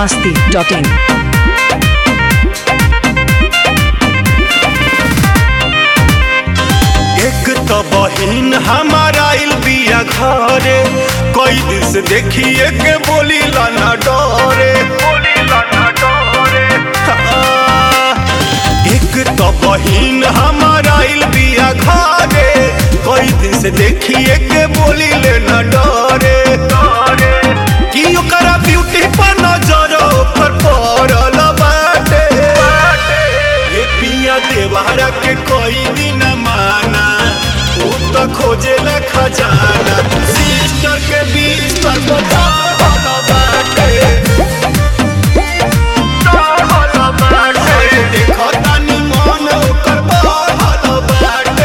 masti.in. एक तो बहिन हमारा आइल बिया घरे कई दिन से देखिए के बोली लाना डरे हाँ। एक तो बहिन हमारा आइल बिया घरे कई दिन से देखिए के बोली लेना डरे कि ओकरा ब्यूटी पर नजर ओकर पड़ल बाटे ए पिया देवारा के कोई दिन माना उ तो खोजे ला खजाना सिस्टर के बीच पर बतावल बाटे अरे देखो तानी मन ओकर बढ़ल बाटे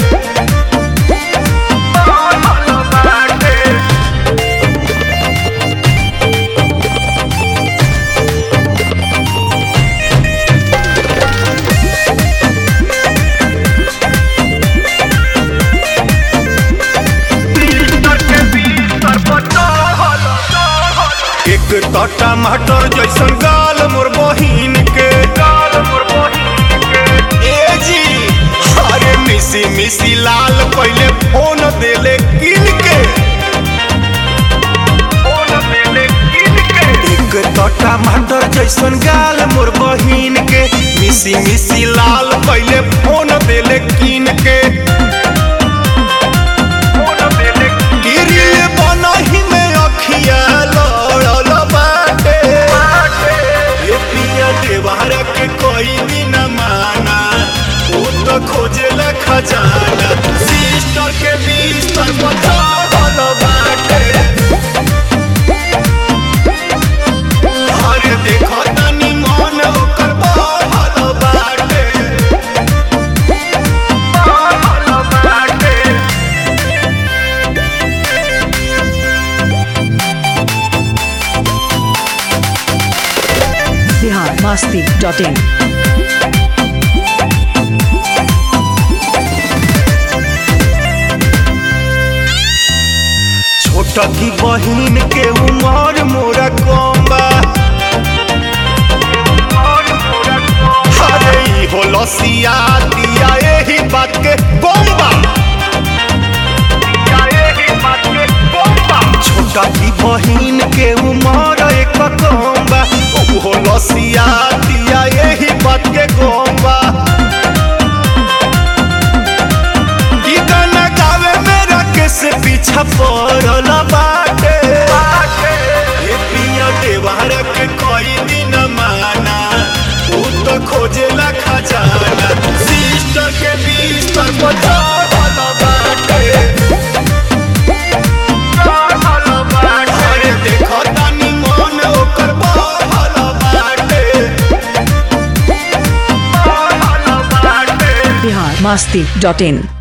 एक तो टमाटर जैसन गाल मोर बहिन के ए जी अरे मिसी मिसी लाल पहले फोन देले किन के एक तो टमाटर जैसन गाल मोर बहिन के मिसी मिसी लाल पहले फोन देले किन के गिरिल बनही में अखिया लड़ल बाटे ये पिया देवारा के कोई दिन माना उ तो खोजेला खजाना सिस्टर के बिस्तर बतावल बाटे अरे देखो तनी मन ओकर बढ़ल बाटे बढ़ल बाटे Bihar masti.in. छोटा की बहिन के उमर मोरा कम बा अरे ई हो लसिया दिया एही बात के बम बा छोटा की बहिन के उमर एक कम बा ऊ हो लसिया दिया एही बात के गम बा ई गाना गावे मेरा कैसे पीछा पड़ल बाटे ये पिया देवारा के कोई दिन माना उ तो खोजेला खजाना सिस्टर के बिस्तर बतावल बाटे अरे देखो तानी मन ओकर बढ़ल बाटे बढ़ल बाटे Bihar masti.in.